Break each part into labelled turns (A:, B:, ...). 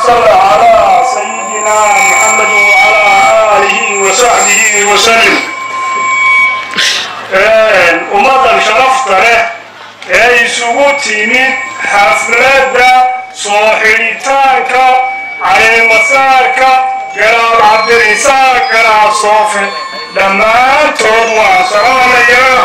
A: صل على سيدنا محمد وعلى آله وصحبه وسلم ummaddan sharafta leh ee isugu timid xafladda soo xidhitaanka caleemasaarka garaab cabdirisaaq garaab soofe dhammaantood waan salaamayaa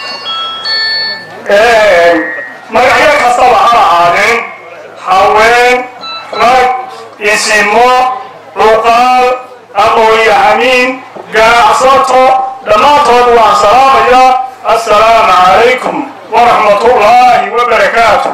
A: magacyo kastaba ha lahaadeen haween rag isimo luqaal aqoon-yahamiin ganacsato dhammaantood waan salaamayaa assalaamu calaykum waraxmat ullaahi wabarakaatu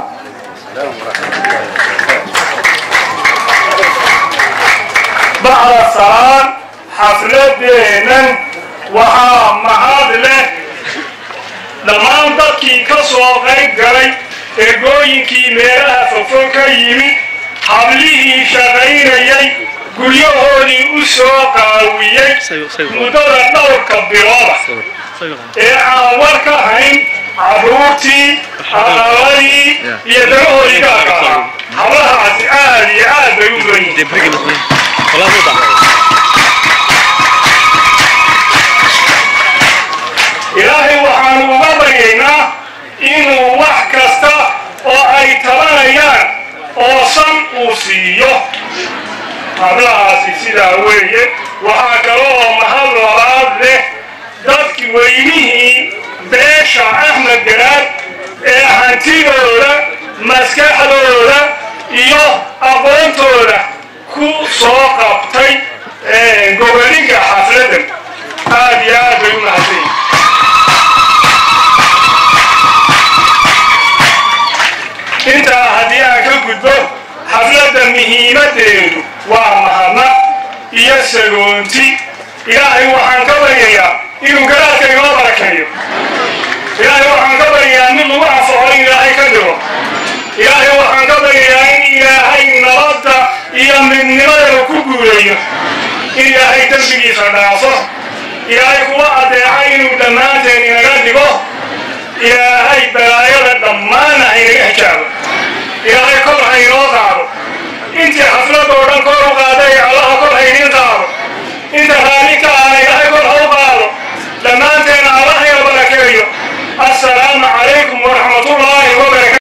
A: bacda salaan xafladeennan waxaa mahad leh dhammaan dadkii ka soo qayb galay ergooyinkii meelaha fofo ka yimid hablihii shaqaynayay guryahoodii u soo qaawiyey muddada dhowrka bilooda ee aan war ka hayn carruurtii aqaladii iyo dagahoodii gaarka ahaa hablahaasi aad iyo aad bay u badan yihiin ilaahay waxaanu uga baryaynaa inuu wax kasta oo ay tabanayaan oo san uu siiyo hablahaasi sidaa weeye waxaa kale oo mahad labaad leh dadki weynihii beesha axmed garaad ee hantidooda maskaxdooda iyo aqoontooda ku soo qabtay gobolinka xafladdan aad iyo aad bay u mahadsanyihin intaa haddii aan ka gudbo xafladda muhiimaddeedu waa mahadnaq iyo sagoonti ilaahay waxaan ka baryayaa inuu garaadka inoo barakeeyo ilaahay waxaan ka baryayaa mid lagu anfaco in ilaahay ka dhigo ilaahay waxaan ka baryayaa in ilaahay nabadda iyo midnimadana ku guuleeyo in ilaahay dembigiisa dhaafo ilaahay kuwa addeeca inuu dhammaanteen inaga dhigo ilaahay balaayada dhammaana haynaga hijaabo ilaahay kor haynoo qaado intii xafladoo dhan kor u qaaday allaha kor haynin qaado inta